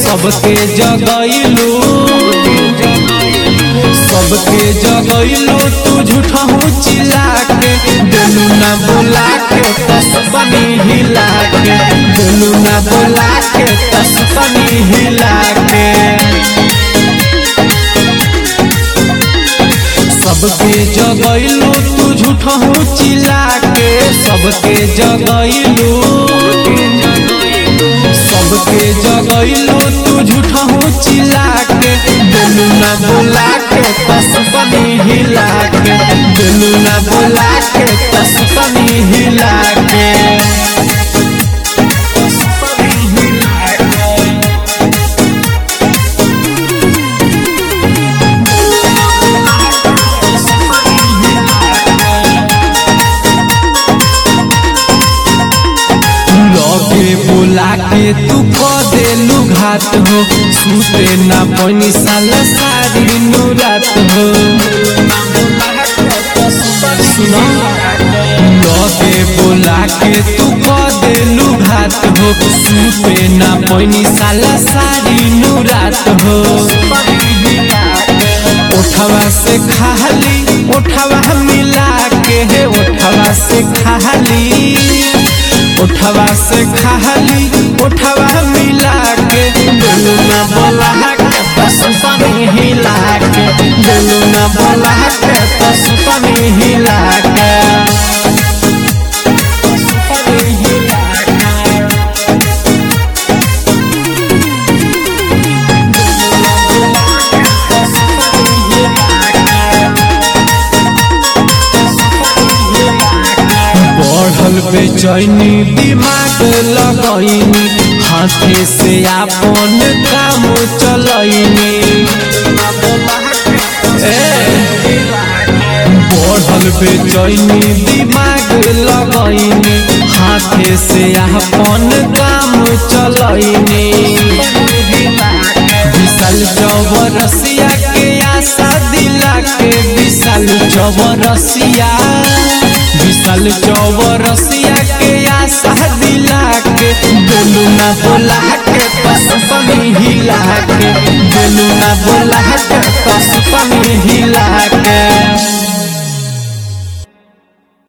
सबके जगैलू सबके जगैलू तू झूठा हूँ चिल्ला के दिलू ना बोला के तस बनी हिला के दिलू ना बोला के तस बनी हिला के सबके जगैलू तू झूठा हूँ चिल्ला के सबके जगैलू सबके जगैलू तू झूठा हूँ चिल्ला के दिलू ना बोला के तस बनी हिला के दिलू ना बोला के तस बनी हिला के तस बनी हिला के लगे बोला के तू क देलू घात हो सूते ना बनी साल सारी नुरात हो सुनो लगे बोला के तू क देलू घात हो सूते ना बनी साल सारी नुरात हो उठवा से खाली उठवा मिला के है उठवा से खाली उठवा से खाली उठवा मिला के दिलू ना बोला के बस पानी हिला के दिलू ना बोला के बस पानी हिला के बस पानी हिला के बढ़ल बेचैनी दिमाग लगैनी हाथे से आपन काम चलैनी बढ़ल बेचैनी दिमाग लगैनी हाथे से आपन काम चलैनी विशाल चौबरसिया के आशा दिला के विशाल चौबरसिया विशाल चौबरसिया के आशा दिला के दिलू ना बोला के पस पनी हिला के दिलू ना बोला के पस पनी हिला